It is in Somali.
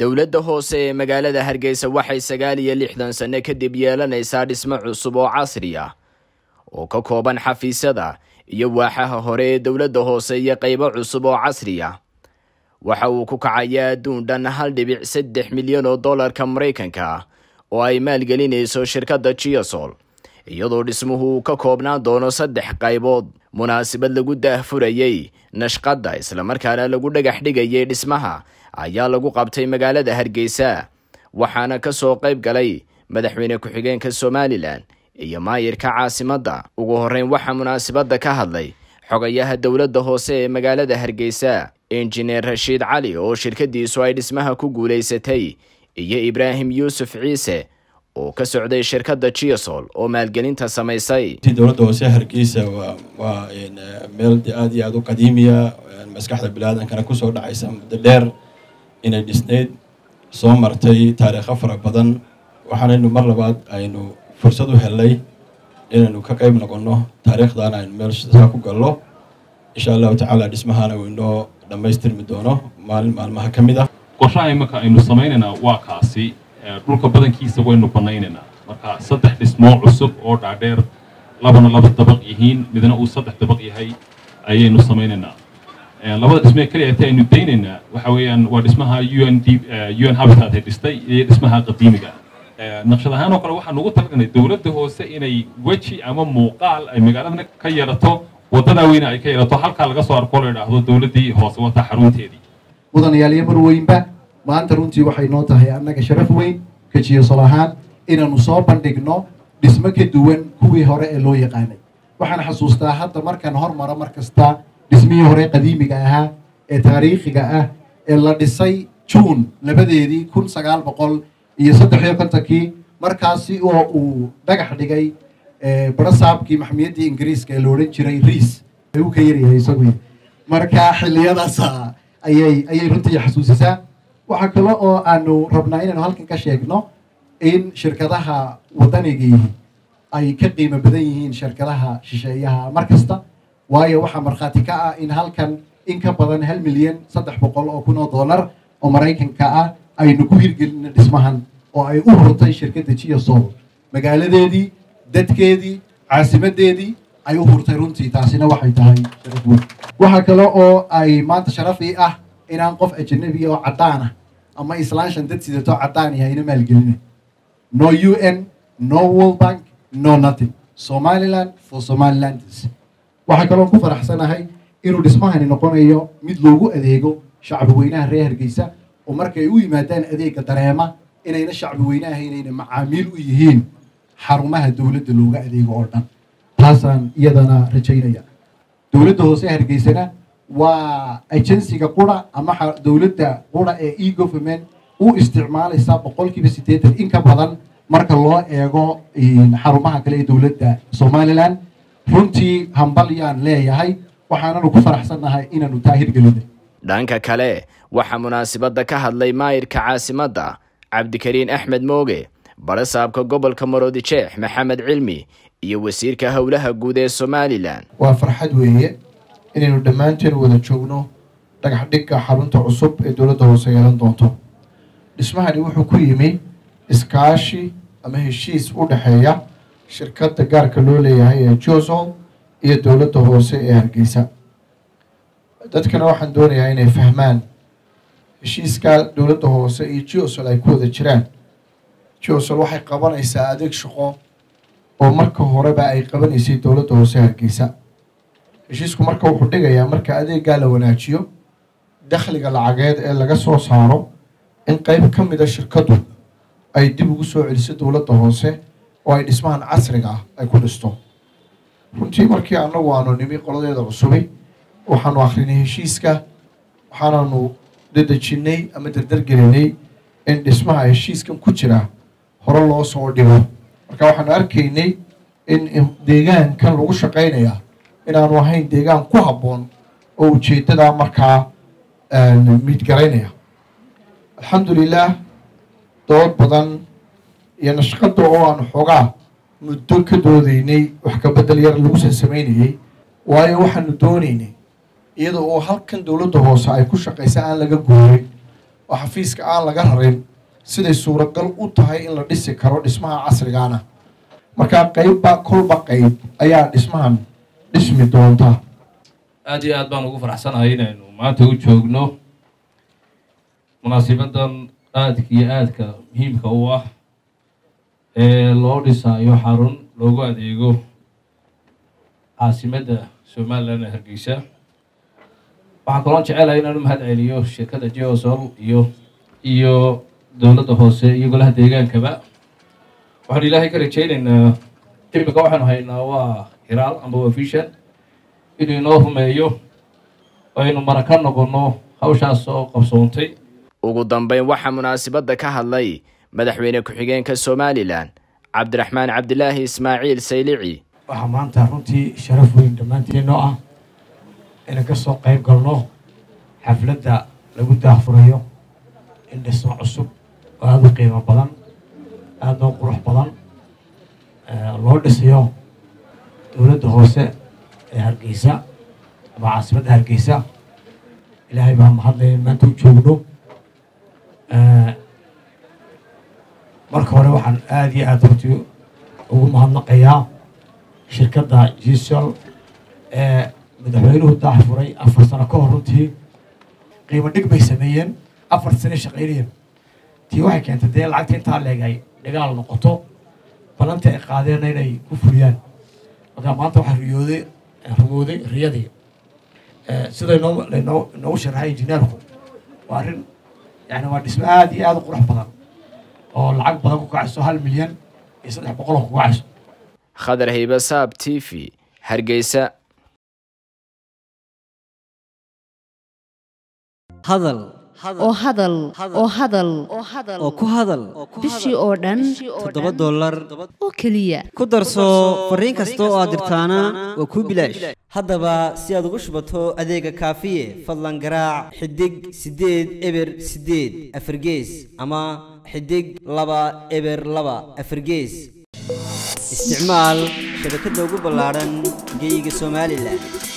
dowladda hoose ee magaalada hargeysa waxay sagaal iyo lixdan sanno kadib yeelanaysaa dhismo cusub oo casri ah oo ka kooban xafiisyada iyo waaxaha hore ee dowladda hoose iyo qaybo cusub oo casri ah waxa uu ku kacayaa adduun dhan hal dhibic saddex milyan oo dollarka maraykanka ah oo ay maalgelinayso shirkadda giasol iyadoo dhismuhu uu ka koobnaan doono saddex qaybood munaasabad lagu daahfurayey nashqadda islamarkaana lagu dhagax dhigayay dhismaha ayaa lagu qabtay magaalada hargeysa waxaana ka soo qayb galay madaxweyne ku-xigeenka somalilan iyo maayirka caasimadda ugu horreyn waxaa munaasabadda ka hadlay xogayaha dowladda hoose ee magaalada hargeysa injineer rashiid cali oo shirkadiisu ay dhismaha ku guulaysatay iyo ibraahim yuusuf ciise oo ka socday shirkadda giasol oo maalgelinta samaysay dowladda hoose hargeysa waa waa meel aada iyo aada u qadiimiya maskaxda biniaadankana kusoo dhacaysa muddo dheer inay dhisnayd soo martay taariikho fara badan waxaanaynu mar labaad aynu fursad u helnay inaynu ka qayb noqonno taariikhdan aynu meel saa ku gallo insha allahu tacaala dhismahana uu inoo dhammaystirmi doono maalin maalmaha ka mid ah qorshaha imaka aynu samaynaynaa waa kaasi dhulka badankiisa waynu banaynaynaa marka saddex dhismoo cusub oo dhaadheer labana laba dabaq yihiin midna uu saddex dabaq yahay ayaynu samaynaynaa labada dhismee keliya ata aynu daynaynaa waxa weeyaan waa dhismaha u n d u n habitat ay dhistay iyo dhismaha qadiimiga naqshad ahaan oo kale waxaan ugu talagalnay dowladda hoose inay weji ama muuqaal ay magaalada ka yeelato waddadaa weyne ay ka yeelato halkaa laga soo arko la idhaahdo dowladdii hoose wataa xarunteedii mudanayaalyo mar weynba maanta runtii waxay noo tahay annaga sharaf weyn kajiyasol ahaan inaanu soo bandhigno dhismo ka duwan kuwii hore ee loo yaqaanay waxaan xasuustaa hadda markaan hormaro mar kasta dhismihii hore qadiimiga ahaa ee taariikhiga ah ee la dhisay juun labadeedii kun sagaal boqol iyo saddex iyo kontonkii markaasi oo uu dhagax dhigay barasaabkii maxamiyaddii ingiriiska ee la odhan jiray riis uu ka yaryahay isagu marka xilliyadaas ayay ayay runtii xasuusisaa waxaa kale oo aanu rabnaa inaynu halkan ka sheegno in shirkadaha waddanigii ay ka qiimo badan yihiin shirkadaha shisheeyaha mar kasta waayo waxaa markhaati ka ah in halkan in ka badan hal milyan saddex boqol oo kun oo dollar oo maraykanka ah aynu ku hirgelina dhismahan oo ay u hurtay shirkadda giasol magaaladeedii dadkeedii caasimadeedii ay u hurtay runtii taasina waxay tahay sharaf weyn waxaa kale oo ay maanta sharafii ah inaan qof ajanabi oo caddaan ah ama islaanshan dad sidato caddaan yahay ina maalgelina no u n no world bank no nothing somaliland for somalilanders waxaa kaloo ku faraxsanahay inuu dhismahani noqonayo mid loogu adeego shacbi weynaha reer hargeysa oo markay u yimaadaan adeega dareema inayna shacbi weynaha inayna macaamiil u yihiin xarumaha dowladda looga adeego oo dhan taasaan iyadana rajaynaya dowladda hoose hargeysana waa agensiga qura ama dowladda qura ee e government u isticmaalaysa boqolkiiba siddeetan in ka badan marka loo eego xarumaha kale ee dowladda somalilan runtii hambalyaan leeyahay waxaananu ku faraxsannahay inaanu taa hirgelinay dhanka kale waxaa munaasabadda ka hadlay maayirka caasimadda cabdikariin axmed mooge barasaabka gobolka maroodijeex maxamed cilmi iyo wasiirka howlaha guud ee somalilan waa farxad weeye inaynu dhammaanteen wada joogno dhagax dhigga xarunta cusub ee dowladda hoose yeelan doonto dhismahani wuxuu ku yimi iskaashi ama heshiis u dhexeeya shirkadda gaarka loo leeyahay ee josol iyo dowladda hoose ee hargeysa dadkana waxaan doonayaa inay fahmaan heshiiska dowladda hoose iyo josol ay ku wada jiraan josol waxay qabanaysaa adeeg shaqo oo marka horeba ay qabanaysay dowladda hoose hargeysa heshiisku marka wuxuu dhigayaa marka adeeggaa la wanaajiyo dakhliga lacageed ee laga soo saaro in qeyb ka mida shirkaddu ay dib ugu soo celiso dowladda hoose oo ay dhismahan casriga ah ay ku dhisto runtii markii annagu aanu nimi qoladeeda cusubi waxaanu akhrinay heshiiska waxaananu dadejinnay ama dardargelinay in dhismaha heshiiskan ku jira hore loo soo dhigo marka waxaanu arkaynay in deegaankan lagu shaqaynaya inaanu ahayn deegaan ku habboon oo ujeeddadaa markaa miidgaraynaya alxamdulilah dood badan iyo nashqadda oo aanu xoogaa muddo ka doodaynay wax ka bedel yar lagu sansamaynayey waayo waxaanu doonaynay iyada oo halkan dowladda hoose ay ku shaqaysa aan laga goorin oo xafiiska aan laga rarin siday suuragal u tahay in la dhisi karo dhismaha casrigaana markaa qeybba kolba qeyb ayaa dhismahan dhismi doonta aada iyo aad baan ugu faraxsanahay inaynu maanta u joogno munaasibadan aadka iyo aadka muhiimka u ah ee loo dhisaayo xarun loogu adeego caasimadda somalilan ee hargeysa waxaan kaloo jecelahay inaan u mahad celiyo shirkadda geosol iyo iyo dowladda hoose iyo golaha deegaankaba waxaanu ilaahay ka rajaynaynaa imika waxaanu haynaa waa hiraal amba waa vision inuu inoo rumeeyo aynu mara ka noqonno hawshaas oo qabsoontay ugu dambeyn waxaa munaasabadda ka hadlay madaxweyne ku-xigeenka somalilan cabdiraxmaan cabdilaahi ismaaciil saylici waxaa maanta runtii sharaf weyn dhammaanteennoo ah inaan ka soo qayb galno xafladda lagu daahfurayo in dhismo cusub oo aada u qiimo badan aada oo qurux badan loo dhisayo dowladda hoose ee hargeysa ama caasimadda hargeysa ilaahay baa mahadlaya in maanta u joogno marka hore waxaan aada iyo aada runtii ugu mahadnaqayaa shirkadda gisol ee madaxweynuhu daahfuray afar sano ka hor runtii qiimo dhig bay sameeyeen afar sane shaqaynayeen tii waxay keentay dee lacagta intaa leeg ay dhigaal noqoto balanta ay qaadeenna inay ku fuliyaan markaa maanta waxaa riyooday rumooday riyadii sida inoo lainoo inoogu sharaxay injineerku waa arrin yani waa dhismo aada iyo aada u qurux badan oo lacag badan ku kacayso hal milyan iyo saddex boqol oo ku kacayso khadar haybasaab t v hargeysa hadal oo hadal oo hadal oo ku hadal bishii oo dhan toddoba dollar oo keliya ku darso fariin kasta oo aad dirtaana waa kuu bilaash haddaba si aad ugu shubato adeega kaafiye fadlan garaac xidig siddeed eber siddeed afargees ama xidig laba eber laba afargees isticmaal shabakadda ugu ballaadhan geyga somalilan